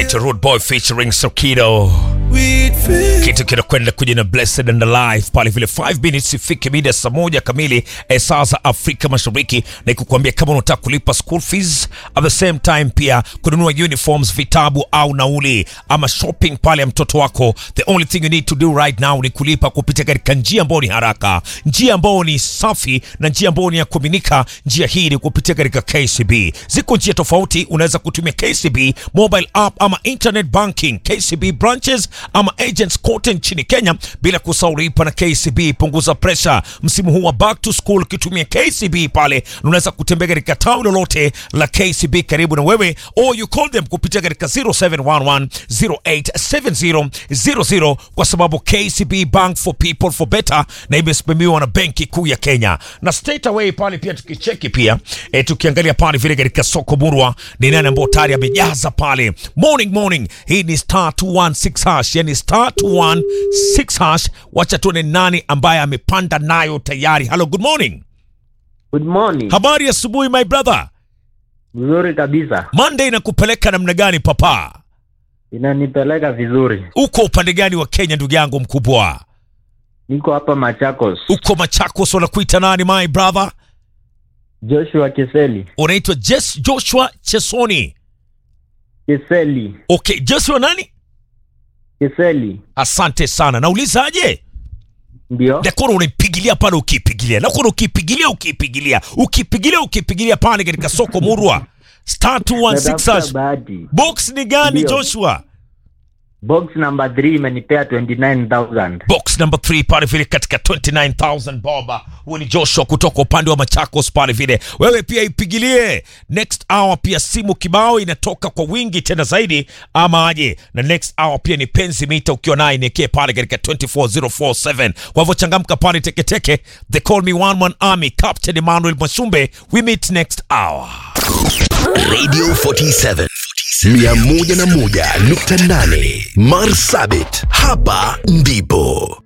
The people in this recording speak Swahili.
anaitwa Rude Boy featuring Sokido. Kitu kinakwenda kuja na Blessed and Alive pale vile 5 minutes ifike mida saa moja kamili eh, saa za Afrika Mashariki, na ikukuambia kama unataka kulipa school fees at the same time pia kununua uniforms, vitabu au nauli ama shopping pale ya mtoto wako, the only thing you need to do right now ni kulipa kupitia katika njia ambayo ni haraka, njia ambayo ni safi na njia ambayo ni ya kuaminika. Njia hii ni kupitia katika KCB. Ziko njia tofauti, unaweza kutumia KCB mobile app ama internet banking, KCB branches ama agents kote nchini Kenya, bila kusahau lipa na KCB. Punguza pressure msimu huu wa back to school ukitumia KCB pale, unaweza kutembea katika tawi lolote la KCB karibu na wewe, or you call them kupitia katika 0711 087000 kwa sababu KCB Bank for people for better, na imesimamiwa na Benki Kuu ya Kenya na straight away pale pia tukicheki pia e, tukiangalia pale vile katika soko murwa ni nani ambao tayari amejaza pale morning morning. Hii ni star 216 hash, yani star 216 hash. Wacha tuone nani ambaye amepanda nayo tayari. Hello, good morning. Good morning. Habari ya asubuhi my brother. Vizuri kabisa, Monday inakupeleka namna gani papa? inanipeleka vizuri. Uko upande gani wa Kenya ndugu yangu mkubwa? Niko hapa Machakos. Uko Machakos, wanakuita nani my brother? Joshua Kiseli. Unaitwa Jes Joshua Chesoni. Kiseli. Okay, Joshua nani? Kiseli. Asante sana. Naulizaje? Ndio. Nakona unaipigilia pale ukiipigilia, nakona ukiipigilia ukiipigilia, ukiipigilia ukiipigilia pale katika soko murwa star 216 Natafuta hash. bahati. Box ni gani Ndio. Joshua? Box number 3 imenipea 29000. Box number 3 pale vile katika 29000 boba. Huyu ni Joshua kutoka upande wa Machakos pale vile. Wewe pia ipigilie. Next hour pia simu kibao inatoka kwa wingi tena zaidi ama aje. Na next hour pia ni penzi mita ukiwa naye niekee pale katika 24047. Kwa hivyo changamka pale teketeke. They call me one one army Captain Emmanuel Mwashumbe. We meet next hour. Radio 47 101.8 Marsabit, hapa ndipo